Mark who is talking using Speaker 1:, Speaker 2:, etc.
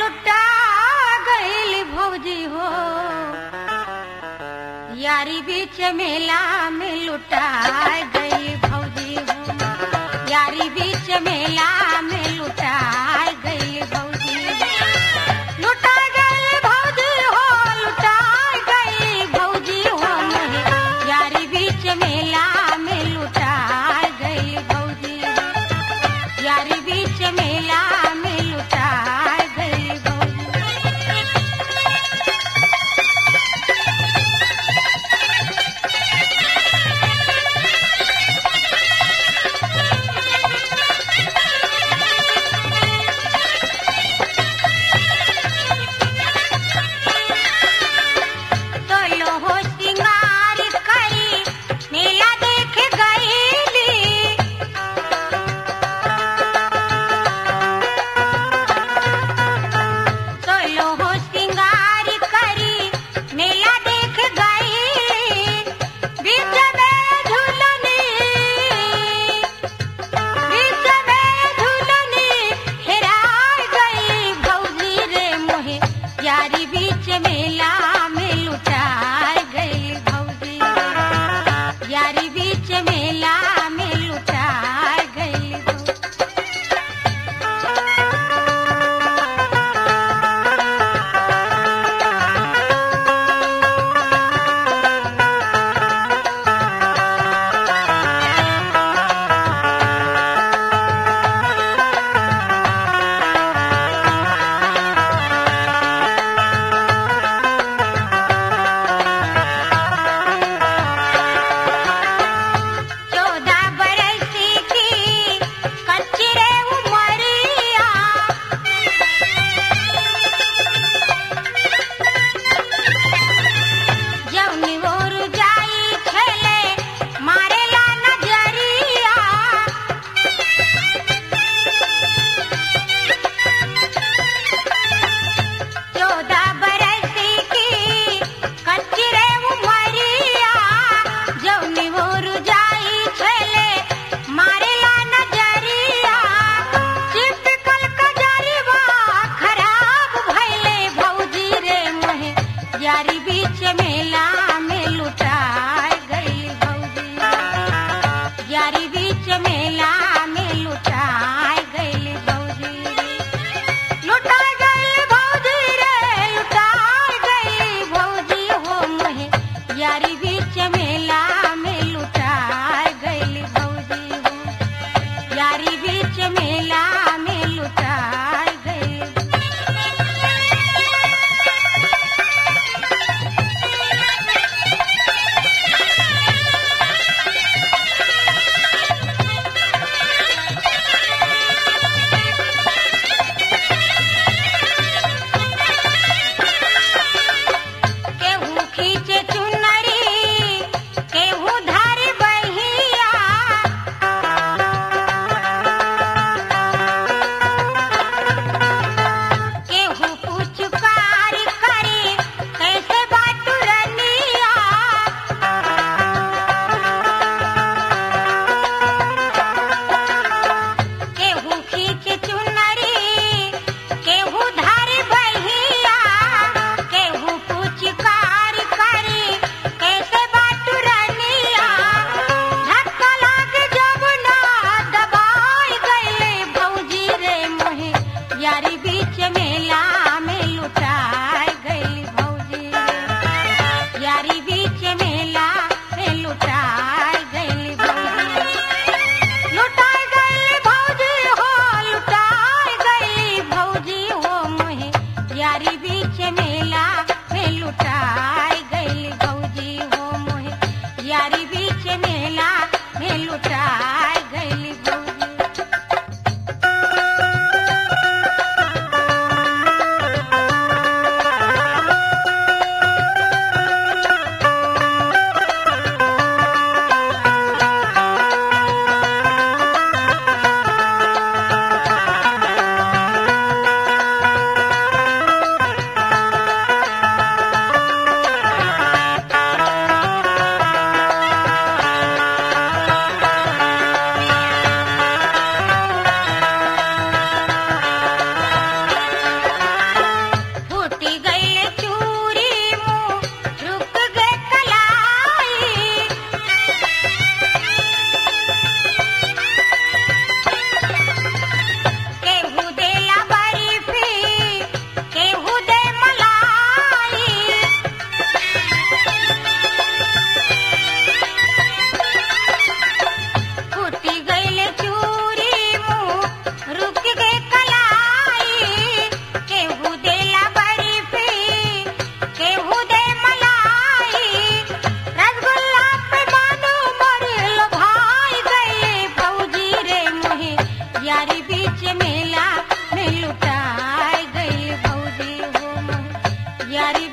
Speaker 1: लुटा गईल भौजी हो यारी बीच मेला में लुटा गई भौजी हो यारी बीच मेला में लुटा गई भौजी लुटा गई भौजी हो लुटा गई भौजी हो मोहे यारी बीच मेला में लुटा गई भौजी यारी बीच मेला में लुटा गई भौजी तोलो हो सिंगार करी मेला देख गईली तोलो हो सिंगार करी मेला देख गईली बीच में झूलनी बीच में झूलनी हेरा गई भौजी रे मोहे यारी बीच मेला में लुटा गई भौजी यारी बीच मेला में लुटा गई भौजी चौदह बरस की कच्ची रे उमरिया जौनी ओर जाई खेले मारेला नजरिया चौदह बरस की कच्ची रे उमरिया जौनी ओर जाई खेले मारेला नजरिया चिपकल कजरिवा खराब भइले भौजी रे मोहे यारी बीच मेला में लुटा गई भौजी यारी बीच मेला में लुटा गई भौजी लुटा गई भौजी रे लुटा गई भौजी हो मोहे यारी बीच मेला में लुटा गई भौजी हो यारी बीच मेला में लुटा गई केहू खींचे चुनरी केहू धारी बहिया केहू पुचकारी करी कैसे बाटू रनिया केहू खींच चुनरी केहू धारी बहिया केहू पुचकार करी कैसे बाटू रनिया धक्का लाग जब ना दबाई गईले भौजी रे मोहे यारी बीच मेला में लुटाई गई भौजी यारी बीच मेला में लुटाई गई भौजी लुटाई गई भौजी हो लुटाई गई भौजी हो मोहे यारी बीच मेला में लुटाई गई भौजी हो मोहे यारी बीच मेला में लुटाई गई भौजी तैयारी